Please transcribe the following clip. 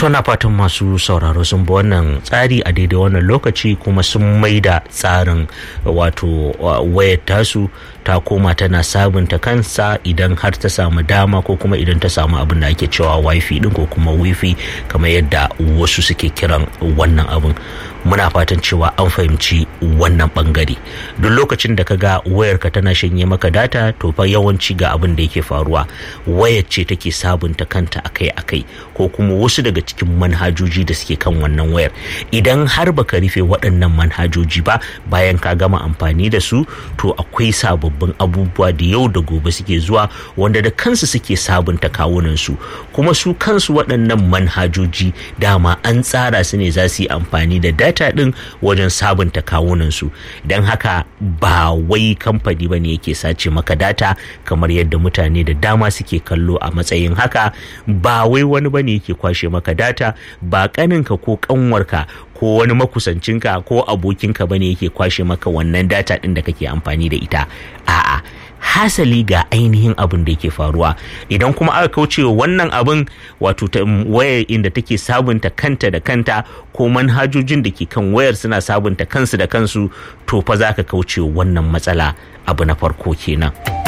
To na fatan masu sauraro sun bi wannan tsari a daidai wannan lokaci kuma sun maida tsarin wato wayar tasu ta koma tana sabunta kansa idan har ta samu dama ko kuma idan ta samu abin da ake cewa wifi din ko kuma wifi kamar yadda wasu suke kiran wannan abin muna fatan cewa an fahimci wannan bangare duk lokacin da ka ga wayarka tana shanye maka data to fa yawanci ga abin da yake faruwa wayar ce take sabunta kanta akai-akai ko kuma wasu daga cikin manhajoji da suke kan wannan wayar idan har baka rufe waɗannan manhajoji ba bayan ka gama amfani da su to akwai sababbin abubuwa da yau da gobe suke zuwa wanda da kansu suke sabunta kawunan su kuma su kansu waɗannan manhajoji dama an tsara su ne za su yi amfani da data ɗin wajen sabunta kawunan su don haka ba wai kamfani ba ne yake sace maka data kamar yadda mutane da dama suke kallo a matsayin haka ba wai wani ba ne yake kwashe maka data ba kaninka ko kanwarka ko wani makusancinka ko abokinka bane yake kwashe maka wannan data din da kake amfani da ita a'a hasali ga ainihin abin da yake faruwa idan kuma aka kauce wannan abin wato wayar inda take sabunta kanta da kanta ko manhajojin da ke kan wayar suna sabunta kansu da kansu to fa za ka kauce wannan matsala abu na farko kenan.